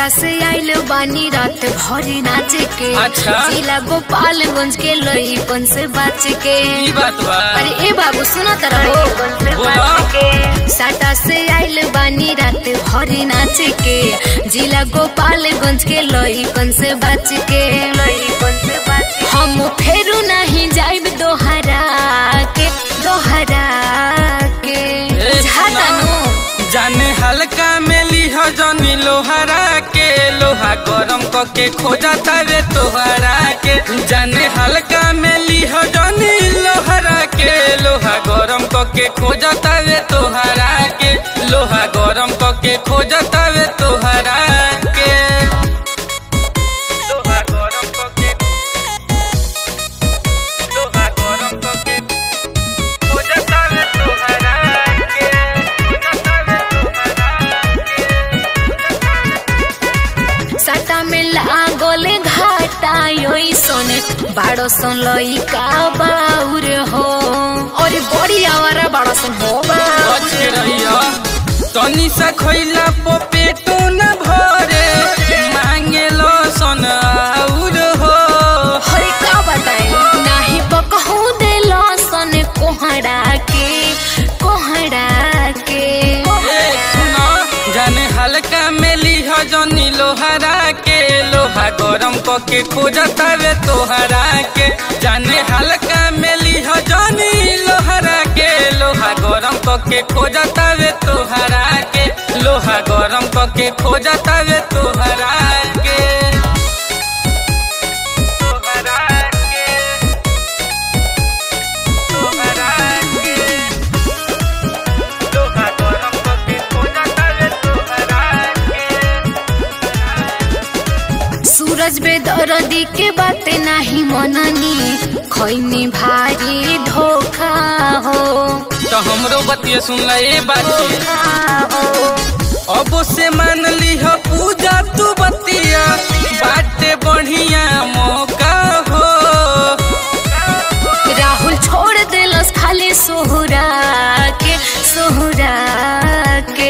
साटा से आइल बानी रात भरी नाच के अच्छा। जिला गोपालगंज के लईपन से बच के ई बात बा अरे ए बाबू सुना तरह हो बोला साटा से आइल बानी रात भरी नाच के जिला गोपालगंज के लईपन से बच के हम फेरू नहीं जाइब दोहरा के दोहरा के ए, झाटानु जाने हल्का में लिह जनी लोहरा के लोहा गरम कके खोजा तारे तोहरा के जाने हल्का में लिह जनी लोहरा के लोहा गरम कके खोजा तारे तोहरा के लोहा गरम कके खोजा तारे तोहरा के लोहा गरम कके लोहा गरम कके खोजा तारे तोहरा के खोजा तारे साटा में लागले घाटा योई सोने बाड़ो सन लइका बाउर हो और बड़ी आवारा बाड़ो सन हो बचे रहिया तनी सा खइला पो पेटो न भरे मांगे लो सन आउर हो हरे का बताई नाही पकहू देलो सन कोहड़ा के कोहड़ा के ए सुनो जाने हल्का में लिह जनी लोहरा के लोहा गरम कके खोजता वे तोहरा के जाने हल्का में लिह जनी लोहरा के लोहा गरम कके खोजता वे तोहरा के लोहा गरम कके खोजता वे तोहरा के तोहरा के तोहरा के लोहा गरम कके खोजता वे तोहरा के सूरज बेदरदी के बाते नाही मननी खैनी भारी धोखा हो तो हमरो बतिया सुन ल ए बात अब से मान ली हो पूजा तू बतिया बाटे बढ़िया मौका हो राहुल छोड़ दिलस खाली सोहरा के सोहरा के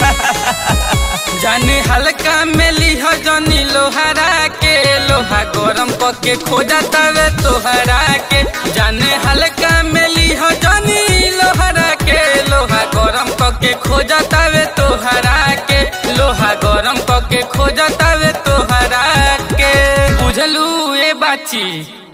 जाने हल्का में ली हो जनी लोहरा के लोहा गरम कके खोजा तवे तोहरा के जाने हल्का में ली हो जनी लोहरा के लोहा गरम कके खोजा तवे तोहरा के लोहा गरम कके खोजा तवे तोहरा के बुझलू ए बाची